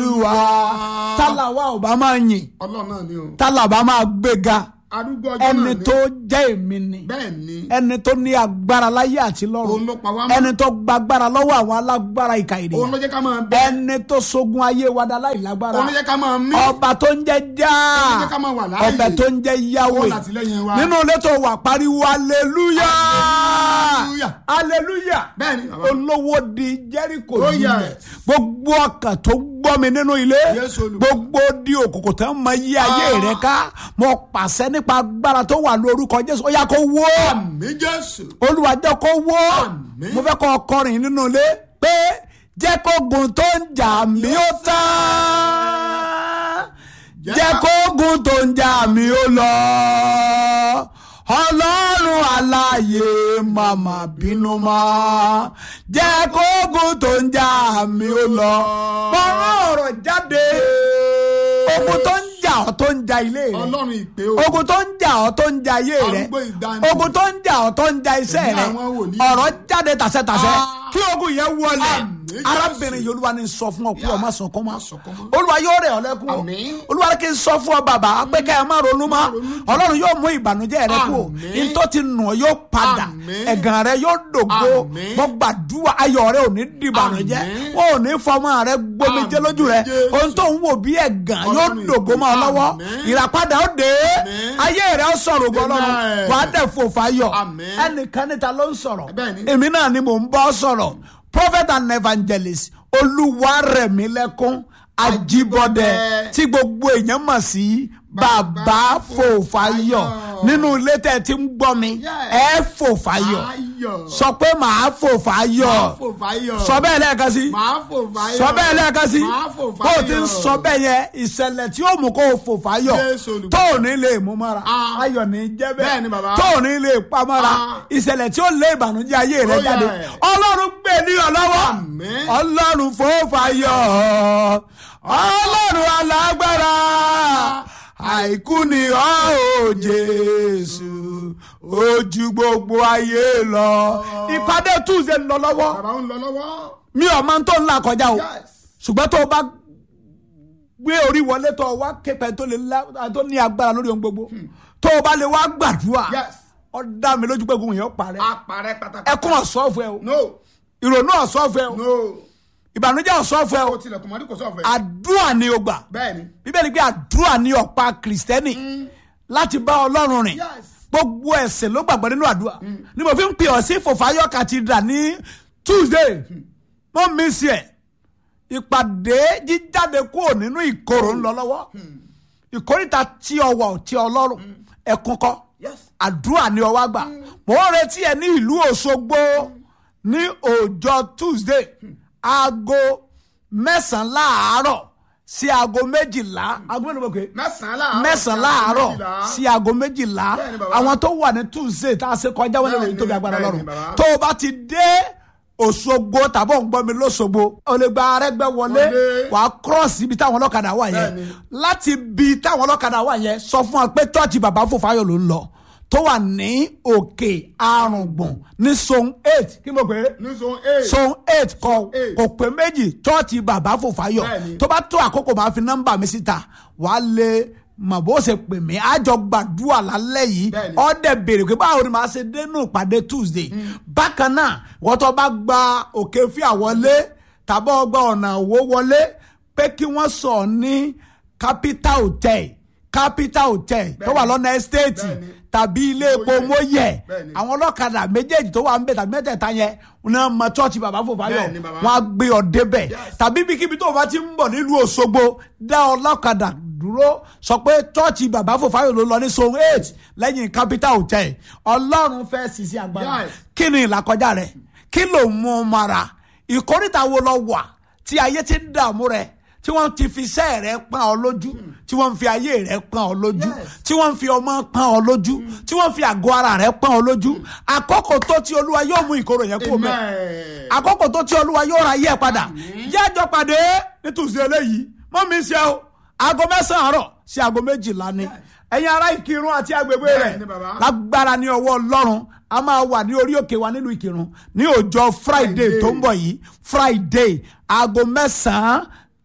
olúwa tálàwà ò bá máa yìn ọlọ́run náà ni o tálàbà máa gbéga arúgbó ọjọ́ náà ẹni ni tó jẹ́ èmi ni bẹ́ẹ̀ ni ẹni tó ní agbára láyé àti òun lọ́run ló pa wá mọ́ ẹni tó gbàgbára lọ́wọ́ àwọn alágbára ìka òun ènìyàn ló jẹ́ ká máa bẹ ẹni tó sogun ayé wa dá láì lágbára òun ló jẹ́ ká máa mí ọba tó ń jẹ́ já òun ló jẹ́ ká máa wà láàyè ọbẹ̀ tó ń jẹ́ yáwé òun làtìlẹ́yìn wa nínú ilé tó wà pariwo aleluya Hallelujah. aleluya bẹ́ẹ̀ ni bàbá olówó di jẹ́ríkò Oh, lulẹ̀ yes. gbogbo ọkàn tó gbọ́ mi nínú ilé Yes, Olùkọ́. gbogbo di òkùnkùn tó ń mọ yí ayé Ah. rẹ ká mo pàṣẹ nípa agbára tó wà lórúkọ jésù ó yá kó wó àmì jésù olúwa jẹ́ kó wó Àmín. mo fẹ́ kọ́ ọkọrin nínú ilé pé jẹ́ kó gun tó ń jà mí ó tán jẹ́ kó gun tó ń jà mí ó lọ ọlọ́run aláàyè màmá bínú mọ́ jẹ́ kó gun tó ń jà mí ó lọ bọ́rọ̀ ọ̀rọ̀ jáde ogun tó ń jà ọ́ tó ń ja ilé rẹ̀ ọlọ́run ìpè o ogun tó ń jà ọ́ tó ń ja ayé rẹ Arúgbó ìgbàanì. ogun tó ń jà ọ́ tó ń ja iṣẹ́ Ẹ̀mí rẹ àwọn wòlíì. ọ̀rọ̀ jáde tàṣẹtàṣẹ Ah. kí ogun yẹn wọlé Àmín, Jésù. arábìnrin yìí olúwa ni sọ fún ọ pé Yes. ọmọ sọkún mọ́ Má sọkún mọ́. olúwa yóò rẹ̀ ọ́ lẹ́kún o Àmín. olúwa kì í sọ fún ọ bàbá pé ká ẹ má ronú mọ́ ronú jù. ọlọ́run yóò mú ìbànújẹ́ rẹ kú o Àmín. ntọ́ ti nù ọ́ yóò padà Àmín. ẹ̀gàn rẹ yóò dògbò Àmín. mo gbàdúrà ayọ̀ rẹ ò ní dìbànújẹ́ Àmín. wọn ò ní fọmọ rẹ gbomijé Àmín, lójú rẹ Jésù. ohun tó ń wò bí ẹ̀gàn yóò Ọlọ́run dògbò mọ́ ọ lọ́wọ́ Àmín. ìràpadà ó dé Àmín. ayé rẹ ó sọ̀rọ̀ ògo ọlọ́run Amen. wà á dẹ̀ fò fáyọ̀ Àmín. ẹnìkan níta ló ń sọ̀rọ̀ Bẹ́ẹ̀ ni. èmi náà ni mò ń bọ́ sọ̀rọ̀ prophet and evangelist olúwarẹ̀mílẹ́kún ajíbọ́dẹ tí gbogbo èèyàn mọ̀ sí bàbá fòfáyọ̀ nínú ilé tẹ̀ tí ń gbọ́ mi ẹ fòfáyọ̀ ayọ̀ sọ pé màá fòfáyọ̀ máa fò fáyọ̀ sọ bẹ́ẹ̀ lẹ́ẹ̀kan sí máa fò fáyọ̀ sọ bẹ́ẹ̀ lẹ́ẹ̀kan sí máa fò bó o ti ń fáyọ̀. sọ bẹ́ẹ̀ yẹn ìṣẹ̀lẹ̀ tí ó mú kó o fò fáyọ̀ Jésù Olùgbàlà. tó ò ní lè mú mọ́ra Ah. ayọ̀ ní jẹ́ bẹ́ẹ̀ Bẹ́ẹ̀ ni bàbá. tó ò ní lè pa mọ́ra Ah. ìṣẹ̀lẹ̀ tí ó lé ìbànújẹ́ ayé rẹ Oh, jáde yeah. ọlọ́run gbé ní ọ lọ́wọ́ Àmín. ọlọ́run fò fáyọ̀ ọlọ́run alágbára àìkú ni ọ́ ò jésù ojú gbogbo ayé lọ ìpàdé tuesday ń lọ lọ́wọ́ bàbá ń lọ lọ́wọ́ mi ò máa ń tó ńlá kọjá o yes ṣùgbọ́n tó o bá gbé orí wọlé tó o wá képẹ́ tó lè lá- tó ní agbára lórí ohun gbogbo tó o bá lè wá gbàdúrà yes ó dá mi lójú pé gbogbo yẹn ó parẹ́ apàrẹ pátápátá ẹkún ọ̀sọ́fẹ́ o no ìrònú ọ̀sọ́fẹ́ o no ìbànújẹ́ ọ̀sọ́fẹ́ o o tilẹ̀kùn mọ́rí kò sọ̀fẹ́ àdúrà ni o gbà bẹ́ẹ̀ ni bíbélì pé àdúrà ni ọ̀pá kìrìsìtẹ́nì láti bá ọlọ́run rìn yes gbogbo ẹ̀sìn ló gbàgbọ́ nínú àdúrà ni mo fi ń pè ọ́ sí fòfáyọ̀ cathedral ní tuesday mo miss ẹ̀ ìpàdé jíjáde kúrò nínú ìkorò ń lọ lọ́wọ́ ìkórìtà tí ọwọ́ ò tí ọlọ́run ẹ̀kún kọ́ yes àdúrà ni ọwọ́ àgbà mo ń retí ẹ ní ìlú Òṣogbo ní ọjọ́ Tuesday aago mẹ́sàn-án láàárọ̀ sí aago méjìlá aago mélòó mọ̀ pé mẹ́sàn-án láàárọ̀ mẹ́sàn-án láàárọ̀ sí aago méjìlá Bẹ́ẹ̀ni, bàbá. àwọn tó wà ní Tuesday tá a ṣe kọjá wọn lè Bẹ́ẹ̀ni, tóbi agbára bẹ́ẹ̀ni, lọ́rùn bàbá. tó o bá ti dé Òṣogbo tàbí òun gbọ́ mi lóṣogbo o lè gba Arẹ́gbẹ́ wọlé Wọlé. wàá cross ibi táwọn ọlọ́kadà wà yẹn Bẹ́ẹ̀ni. láti bi táwọn ọlọ́kadà wà yẹn sọ fún wa pé tọ́ọ̀tì bàbá Fòfáyọ̀ ló ń lọ tó wà ní òkè àrùngbọ̀n ní zone eight kí mo pè é ní zone eight zone eight kọ eight. kò pé méjì tọ́ọ̀tì bàbá Fòfáyọ̀ Bẹ́ẹ̀ni. tó bá tó àkókò máa fi nọ́mbà mi síta wàá lè mọ̀ bó ṣe pè mí àjọ gbàdúrà lálẹ́ yìí Bẹ́ẹ̀ni. ọ̀dẹ̀ béèrè pé báwo ni màá ṣe dénú ìpàdé Tuesday bákan náà wọ́n tó bá gba òkè fíà wọlé tàbí ọgbà ọ̀nà òwò wọlé pé kí wọ́n sọ ní capital hotel capital hotel tó wà lọ́nà estate Bẹ́ẹ̀ni. tàbí ilé epo Mọ́yẹ̀. mọ́yẹ̀ Bẹ́ẹ̀ni. àwọn ọlọ́kadà méjèèjì tó wà ń bẹ tàbí mẹ́tẹ̀ẹ̀ta yẹn náà mọ chọ́ọ̀chì bàbá Fòfáyọ̀ Bẹ́ẹ̀ni, bàbá. wọn á gbé ọ débẹ̀ tàbí ibikíbi tó o bá ti ń bọ̀ nílùú Òṣogbo dá ọlọ́kadà dúró sọ pé chọ́ọ̀chì bàbá Fòfáyọ̀ ló lọ ní zone eight lẹ́yìn capital hotel ọlọ́run fẹ́ sisi agbára Yes. kí ni ìlàkọjá rẹ kí ló mú un mara ìkórìtà wo lọ wà tí ayé ti ń dààmú rẹ tí wọ́n ti fi iṣẹ́ rẹ pọ́n ọ lójú tí wọ́n fi ayé rẹ pọ́n ọ lójú Yes. tí wọ́n fi ọmọ pọ́n ọ lójú tí wọ́n fi àgọ́ ara rẹ pọ́n ọ lójú àkókò tó tí olúwa yóò mú ìkorò yẹn kó mẹ́ amen àkókò tó tí olúwa yóò ra yẹ padà jẹ́jọ́ pàdé nítòsí eléyìí mọ́ mi ṣe o aago mẹ́sàn-án àárọ̀ sí aago méjìlá ni ẹ̀yin ará ìkírun àti agbègbè rẹ̀ Bẹ́ẹ̀ ni, bàbá. lágbára ní ọwọ́ ọlọ́run a máa wà ní orí òkè wa nílùú ìkírun ní ọjọ́ friday Friday. tó ń bọ̀ yìí friday aago mẹ́sàn-án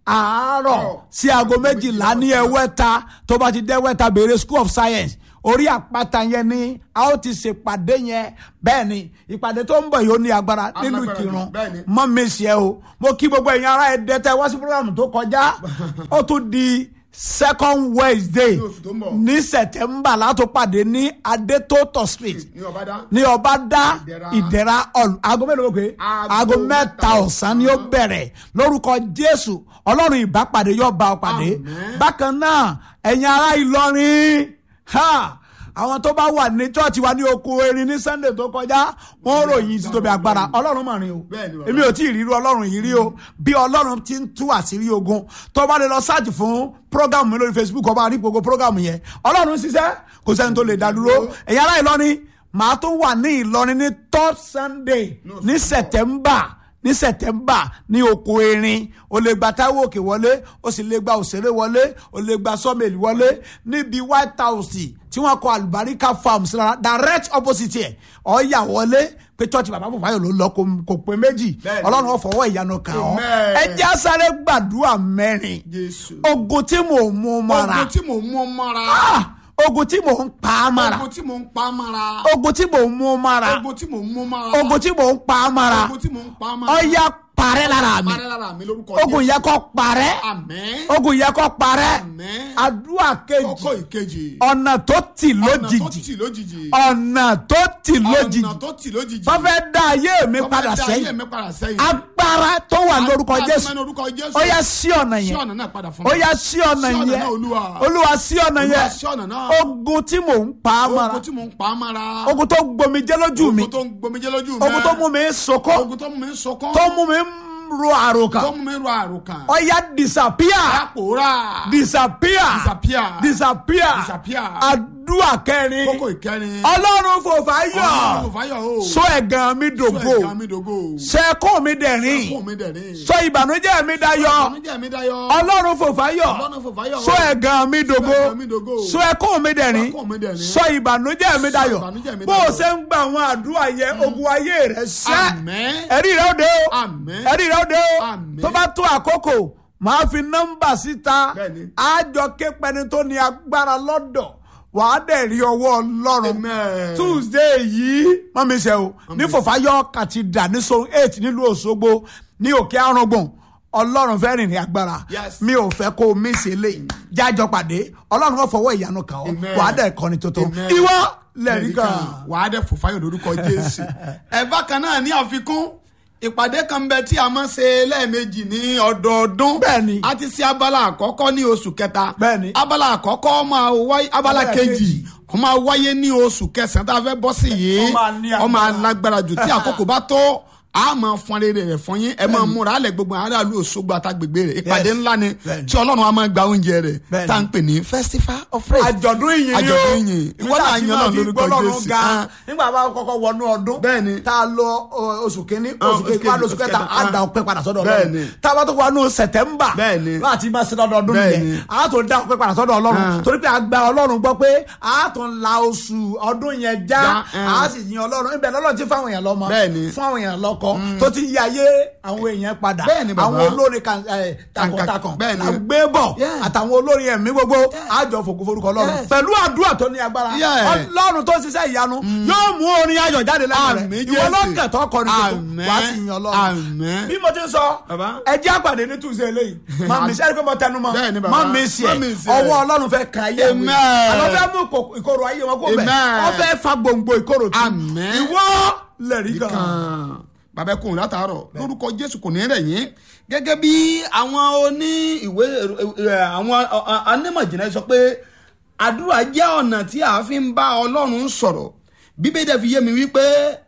àárọ̀ sí aago méjìlá ní ẹwẹ́ta tó bá ti dé ẹwẹ́ta béèrè school of science orí àpáta yẹn ni a ó ti ṣèpàdé yẹn bẹ́ẹ̀ ni ìpàdé tó ń bọ̀ yìí ó ní agbára nínú Alágbára ìkírun jù, bẹ́ẹ̀ ni. mọ́ mi ṣe o mo kí gbogbo ẹ̀yin ará ẹ̀dẹ́ tẹ́ wá sí program tó kọjá ó tún di second wednesday Ní oṣù tó ń bọ̀. ní september látó pàdé ní adétótó street ní ọ̀bádá. ní ọba dá Ìdẹ̀ra. ìdẹ̀ra hall aago mélòó pé Aago aago mẹ́ta mẹ́ta ọ̀sán ni ó bẹ̀rẹ̀ lórúkọ jésù ọlọ́run ìbápàdé yóò bá ọ pàdé Àmín. bákan náà ẹ̀yin ará ìlọrin ha àwọn tó bá wà ní chọ́ọ̀chì wa ní oko erin ní sunday tó kọjá wọ́n ròyìn títóbi agbára ọlọ́run mà rìn o Bẹ́ẹ̀ ni bàbá. èmi ò tí ì ríru ọlọ́run yìí rí o bí ọlọ́run ti ń tú àṣírí ogun tó bá lè lọ sáàjì fún prógámù mi lórí facebook ọba àrí gbogbo prógámù yẹn ọlọ́run ń ṣiṣẹ́ kò sẹ́ni tó lè dá dúró ẹ̀yin ará ìlọrin màá tún wà ní ìlọrin ní third sunday ní september ní september ní oko erin o lè gba taiwo òkè wọlé o sì lè gba òṣèré wọlé o lè gba sọmẹlì wọlé níbi white house tí wọn kọ àlùbáríkà farms lára direct opposite ẹ ọyà wọlé pé church bàbá fòfáyọ ló lọ kò- kò pé méjì Bẹ́ẹ̀ni. ọlọ́run ó fọwọ́ ìyanu kàn ọ́ Amen. ẹ jẹ́ á sáré gbàdúrà mẹ́rin jésù. ogun tí mò ń mú mọ́ra ogun tí mò ń mú mọ́ra. Ah! ogun tí mò ń pa á mọ́ra ogun tí mò ń pa mọ́ra. ogun tí mò ń mú mọ́ra ogun tí mò ń mú mọ́ra. ogun tí mò ń pa á mọ́ra ogun tí mò ń pa mọ́ra. ọyà parẹ́ lára mi parẹ́ lára mi lórúkọ ogun yẹ kó parẹ́ àmín. ogun yẹ kó parẹ́ àmín. àdúrà kókó kejì ìkejì. ọ̀nà tó tì ọ̀nà tó lójijì tì lójijì. ọ̀nà tó tì lójijì ọ̀nà tó tì lójijì. wọ́n fẹ́ dá ayé mi Tó fẹ́ padà dá ayé sẹ́yìn mi padà sẹ́yìn. agbára tó wà lórúkọ Agbára tó jésù wà lórúkọ Jésù. ó yá sí ọ̀nà sí yẹn ọ̀nà náà padà fún ó mi. yá sí ọ̀nà Sí ọ̀nà yẹn náà, Olúwa. olúwa sí ọ̀nà Olúwa, yẹn sí ọ̀nà náà. ogun tí mò ń pa á mọ́ra ogun tí mò ń pa mọ́ra. ogun tó gbomijé lójú mi ogun tó ń gbomijé lójú mi. ogun tó mú mi sọkọ́ ogun tó mú mi sọkún. tó mú mi ro àròkàn tó mú mi ro àròkàn. ó yá disappear àpòrá. disappear Disappear. disappear Disappear. àdúrà kẹrin kókó ìkẹrin. ọlọ́run fòfà Ọlọ́run yọ kò fáyọ̀ o. sọ ẹ̀gàn mi Sọ dògo ẹ̀ka mi dògo. sẹ́kùn mi dẹ̀rín Kó mi dẹ̀rín. sọ ìbànújẹ́ mi dayọ̀ Ìbànújẹ́ mi dayọ̀. ọlọ́run fòfà yọ Ọlọ́run fò fáyọ̀ o. sọ ẹ̀gàn mi dògo ẹ̀gàn mi dògo. sọ ẹ̀kún mi dẹ̀rín Sọ ẹ̀kún mi dẹ̀rín. sọ ìbànújẹ́ mi dayọ̀ ìbànújẹ́ mi bó o dayọ̀. ṣe ń gba àwọn àdúrà yẹn ogun ayé rẹ ṣẹ́ Àmín. ẹ̀rí rẹ ó dé o Àmín. ẹ̀rí rẹ ó dé o Àmín. tó bá tó àkókò màá fi nọ́mbà síta Bẹ́ẹ̀ni. àjọ képẹni tó ní agbára lọ́dọ̀ wàá dẹ̀ rí ọwọ́ ọlọ́run Amen. tuesday yìí mọ́mí ṣe o ní fòfáyọ́ cathedral ní zone eight nílùú òṣogbo ní òkè arúgbọ̀n ọlọ́run fẹ́ rìnrìn agbára Yes. mi ò fẹ́ kó o mí ṣe lé jájọ pàdé ọlọ́run kò fọwọ́ ìyanu kàn ọ́ Amen. wàá dẹ̀ kọ́ni tuntun Amen. ìwọ lẹ́rìí kan. wà á dẹ̀ fò fáyọ̀ lórúkọ jésù. ẹ bákan náà ní àfikún ìpàdé kan bẹ tí a máa ń ṣe lẹ́ẹ̀mejì ní ọdọọdún. Bẹ́ẹ̀ni. a ti ṣe abala àkọ́kọ́ ní oṣù kẹta. Bẹ́ẹ̀ni. abala àkọ́kọ́ máa wáyé abala Abala kejì kejì. ó máa wáyé ní oṣù kẹsàn-án tá a fẹ́ bọ́ sí yìí Ó máa ní ó máa agbára. lágbára jù tí àkókò bá tó a máa fọn rere rẹ fún yín ẹ máa múra alẹ gbogbo aráàlú Òṣogbo àtàgbègbè rẹ ìpàdé Yes. ńlá ni Bẹ́ẹ̀ni. tí Ọlọ́run a máa gba oúnjẹ rẹ Bẹ́ẹ̀ni. tá à ń pè ní festival of praise àjọ̀dún ìyìn ni o àjọ̀dún ìyìn ìwọ náà yan náà lórúkọ Jésù ga Ah. nígbà bá kọ́kọ́ wọnú ọdún Bẹ́ẹ̀ni. tá a lọ ọ, oṣù kínní Ah, oṣù kejì oṣù wá kejì, lóṣù oṣù kẹta kẹta, á da ah. ọpẹ́ padà sọ́dọ̀ Bẹ́ẹ̀ni. Ọlọ́run tá a bá tó wọnú sẹ̀tẹ́mbà Bẹ́ẹ̀ni. láti máa ṣe lọ́dọọdún Bẹ́ẹ̀ni. nìyẹn á tó da ọpẹ́ padà sọ́dọ̀ Ọlọ́run Ah. torí pé a gba Ọlọ́run gbọ́ pé a tó ń la oṣù ọdún yẹn já Já, ah. a sì yin Ọlọ́run ibẹ̀ lọ́lọ́run ti fáwọn èèyàn lọ́mọ Bẹ́ẹ̀ni. fún àwọn èèyàn lọ́kọ tó ti yí ayé àwọn èèyàn padà Bẹ́ẹ̀ni, bàbá. àwọn olórin kan ẹ̀, takuntakun Bẹ́ẹ̀ni. la gbé bọ̀ Yeah. àtàwọn olórin ẹ̀mí gbogbo àjọ fògo forúkọ Ọlọ́run Yes. pẹ̀lú àdúrà tó ní agbára Yeah. Ọlọ́run tó ń ṣiṣẹ́ ìyanu yóò mú orin ayọ̀ jáde lẹ́nu Àmín, rẹ̀ ìwọ Jésù. lọ́kẹ̀tọ́ kọrin tuntun Àmín. wàá sì yan Ọlọ́run Àmín. bí mo ti ń sọ Bàbá. ẹ jẹ́ àpàdé ní tuesday eléyìí má mi sẹ́ni pé mo tẹnu mọ́ Bẹ́ẹ̀ni, bàbá. má mi sí Má ẹ̀ mi sí ẹ̀. ọwọ́ Ọlọ́run fẹ́ ka ayé àwọn Amen. èèyàn àlọ́ fẹ́ mú ìkò- ìkorò ayé wọn kó bẹ̀ Amen. wọ́n fẹ́ fa gbòǹgbò ìkorò tù Àmín. ìwọ lẹ̀rí kan kan bàbá ẹkùn látàárọ̀ lórúkọ jésù kò ní rẹ̀ yín gẹ́gẹ́ bí àwọn oní ìwé ẹ, àwọn ọ, ọ, onímọ̀jìnlẹ̀ sọ pé àdúrà jẹ́ ọ̀nà tí a fi ń bá ọlọ́run sọ̀rọ̀ bíbélì dẹ̀ fi yé mi wípé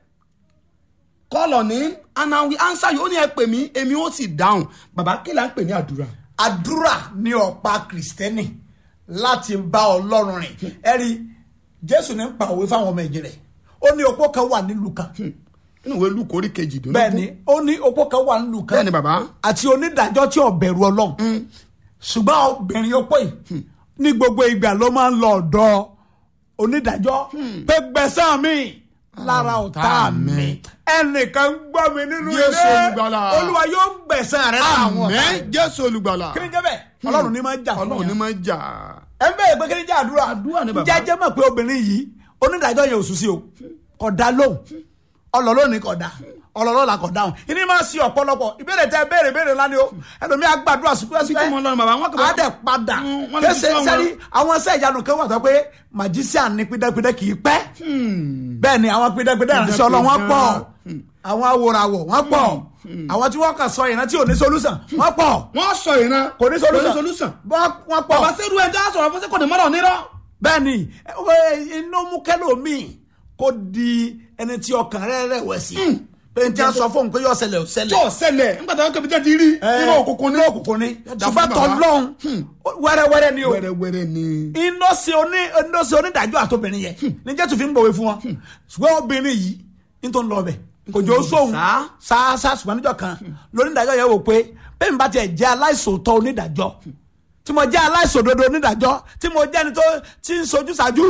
kọ́lọ̀ ní and I will answer you ó ní ẹ pè mí èmi ó sì dáhùn bàbá kí là ń pè ní àdúrà. àdúrà ní ọ̀pá kìrìsìtẹ́nì láti bá ọlọ́run rìn ẹ̀rí jésù ní ń pa òwe fáwọn ọmọ ẹ̀jẹ̀ rẹ̀ ó ní opó kan wà nílùú kan nínú ìwé lukú orí kejì dùn. bẹ́ẹ̀ ni ó ní opó kan wà nílùú kan Bẹ́ẹ̀ ni, bàbá. àti onídàájọ́ tí ò bẹ̀rù ọlọ́run ṣùgbọ́n obìnrin opó yìí ní gbogbo ìgbà ló máa ń lọ ọ̀dọ̀ onídàájọ́ pé gbẹ̀san mi lára ọ̀tá mi ẹnìkan gbọ́ mi nínú Jésù ilé Olùgbàlà. olúwa yóò gbẹ̀san rẹ̀ lára àwọn ọ̀tá àmín jésù olùgbàlà kí ni jẹ́ bẹ́ẹ̀ ọlọ́run ní máa ń jà fún ọlọ́run ní yàn máa ń jà ẹ ń bẹ̀rẹ̀ pé kí ni jẹ́ àdúrà Àdúrà ni bàbá. jẹ́jẹ́ mọ̀ pé obìnrin yìí onídàájọ́ yẹn ò sùn sí o kò dá lóhùn ọlọ́lọ́ni kò dá ọlọ́lọ́la kò dáhùn ìní máa ń ṣe ọ̀pọ̀lọpọ̀ ìbéèrè tẹ béèrè béèrè ńlá ni o ẹlòmí àgbàdúrà bí tí mo sípẹ́sípẹ́ lọ bàbá wọn kò á dẹ̀ padà Mm, wọ́n lè fi kése sọ wọn. sẹ́rí àwọn iṣẹ́ ìyanu kan wà tó pé magician ní pídẹ́pídẹ́ kì í pẹ́ bẹ́ẹ̀ ni àwọn pídẹ́pídẹ́ ìránṣẹ́ ọlọ́run wọ́n pọ̀ àwọn awòràwọ̀ wọ́n pọ̀ àwọn tí wọ́n kàn sọ ìrántí ò ní solution wọ́n pọ̀ wọ́n sọ ìran kò ní solution solution wọ́n wọ́n pọ̀ bàbá sẹ́rù ẹja sọ̀rọ̀ fún sẹ́kọ̀ọ́ ní mọ́rọ̀ nírọ̀ bẹ́ẹ̀ ni ẹ, ẹ, inú mú kẹ́lòmíì kó di ẹni tí ọkàn rẹ̀ rẹ̀wẹ̀sì pé n tí a sọ fóun pé yóò ṣẹlẹ̀ ò tó ṣẹlẹ̀ ṣẹlẹ̀ nígbà tí wọ́n kébi tẹ́ ti rí nínú òkùnkùn ní òkùnkùn ni dá fún ṣùgbọ́n bàbá. tọ́lọ́hún wẹ́rẹ́wẹ́rẹ́ ni o wẹ́rẹ́wẹ́rẹ́ ni iná ṣe oní iná ṣe onídàájọ́ àtobìnrin yẹn ní jésù fi ń bọ̀wé fún wọn ṣùgbọ́n obìnrin yìí ní tó ń lọ bẹ̀ kò jọ sóhun Sá. ṣáṣá ṣùgbọ́n níjọ́ kan lónídàájọ́ yẹn wò pé bẹ́ẹ̀ mi bá tiẹ̀ jẹ́ aláìsòótọ́ onídàájọ́ tí mo jẹ́ aláìsòdodo onídàájọ́ tí mo jẹ́ ẹni tó ti ń sojú ṣáájú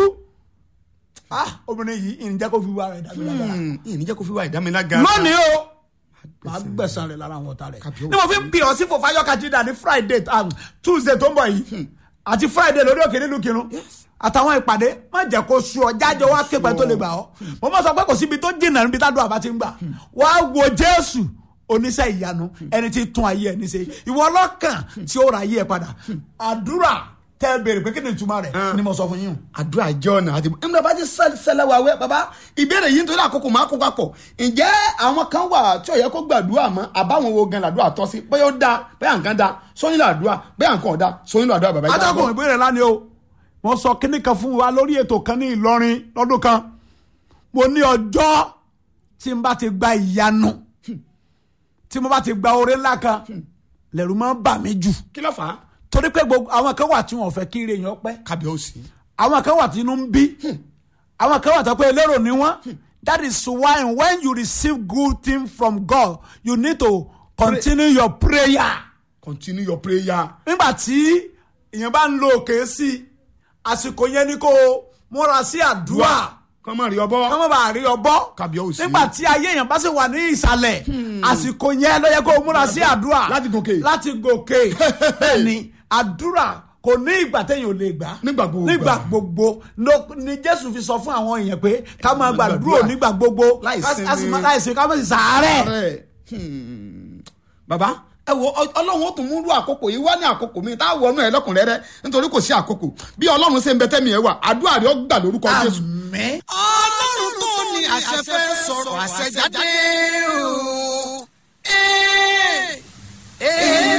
ah obìnrin yìí ìrìnjẹ́ kó fi wá rẹ̀ dàbí lágbára ìní jẹ́ kó fi wá ìdámilága lónìí o máa gbẹ̀sán rẹ̀ lára àwọn ọ̀tá rẹ̀ Kàbíyèsí. ni mo fi ń pè ọ́ sí fòfáyọ́ kajida ní friday um, tuesday tó ń bọ̀ yìí àti friday lórí òkè nílùú kinu àtàwọn ìpàdé má jẹ́ kó sú ọ jájọ wá képe tó lè gbà ọ́ mo mọ̀ sọ pé kò síbi tó jìnnà níbi tá a dùn àbá ti ń gbà wá wo jésù oníṣẹ́ ìyanu ẹni tí tún ayé ẹni ṣe ìwọ ọlọ́kàn tí ó ra ayé ẹ padà àdúrà tẹ́ béèrè pé kí ni ìtumọ̀ rẹ̀ ni mo sọ fún yín o. àdúrà jẹ́ ọ̀nà àti ìmúdà bá ti ṣẹlẹ̀ wà wẹ́ bàbá ìbéèrè yìí nítorí àkókò máa kó papọ̀ ǹjẹ́ àwọn kan wà tí ó yẹ kó gbàdúrà mọ́ àbáwọn wo gan làdúrà tọ́ sí bóyá ó da bóyá nǹkan da sóyún làdúrà bóyá nǹkan ọ̀dà sóyún làdúrà bàbá yìí. atọ́kùn ìbéèrè lánìí o wọ́n sọ kínní kan fún wa lórí ètò kan ní Ìlọrin lọ́dún kan mo ní ọjọ́ tí n bá ti gba ìyanu tí mo bá ti gba oore ńlá kan lẹ́rù máa ń bà mí jù kí ló fà á. torí pé gbogbo àwọn kan wà tí wọn ò fẹ́ kí ire yẹn pẹ́ kábíyèsí. àwọn kan wà tí inú ń bí àwọn kan wà tó pé elérò ni wọ́n that is why when you receive good thing from God you need to continue your prayer continue your prayer. nígbà tí èèyàn bá ń lo òkè sí i àsìkò yẹn ni kó o múra sí àdúrà kọ́ mọ̀ rí ọbọ̀. kọ́ mọ́ bá rí ọbọ̀ Kábíyèsí. nígbà tí ayé èèyàn bá sì wà ní ìsàlẹ̀ àsìkò yẹn ló yẹ kó o múra sí àdúrà Láti gòkè. láti gòkè bẹ́ẹ̀ ni àdúrà kò ní ìgbà téèyàn ò lè gbà Nígbà gbogbo. nígbà gbogbo ló- ni Jésù fi sọ fún àwọn èèyàn pé ká máa gbàdúrà Gbàdúrà. nígbà gbogbo Láì ká- ká sì sinmi. má- láì sinmi ká má sì sàárẹ̀. rẹ̀. bàbá ẹ wo ọ- ọlọ́run ó tún mú rú àkókò yìí wá ní àkókò mi tá a wọnú ẹ lọ́kùnrẹ́rẹ́ nítorí kò sí àkókò bí ọlọ́run ṣe ń bẹ tẹ́mi ẹ wà àdúrà rẹ̀ ó gbà lórúkọ jésù. àmín. ọlọ́run tó ní àṣẹ fẹ́ sọ̀rọ̀ àṣẹ jáde o. Ee, ee.